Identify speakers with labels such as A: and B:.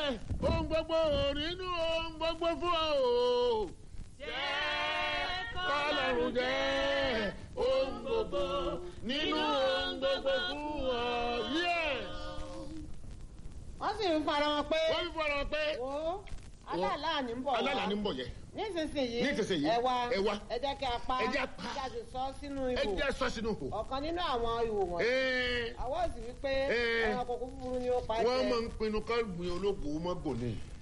A: ohun gbogbo nínú ohun gbogbo fún ọ o.
B: jẹ́
A: kọ́lọ́run jẹ́ ohun gbogbo nínú ohun gbogbo fún ọ. yes.
C: wọ́n sì ń fara wọn pé
A: wọ́n fi fọ́nrán pé
C: wo aláàlá ní ń bọ̀ wá
A: alálà ní ń bọ̀ yẹ.
C: nísinsìnyí
A: Nísinsìnyí,
C: ẹ wá
A: ẹ wá.
C: ẹ jẹ́ kí a pa
A: Ẹ jẹ́ a pa.
C: kí a sì sọ sínú
A: ẹ
C: ihò
A: jẹ́ sọ sínú kò.
C: ọ̀kan nínú àwọn ihò wọ̀nyí
A: Ee,
C: àwọn sì wí pé
A: Ee.
C: ẹranko kúkúrú ni ó pa
A: wọ́n
C: jẹ
A: máa ń pinnu ká gbin ológun mọ́gò ni.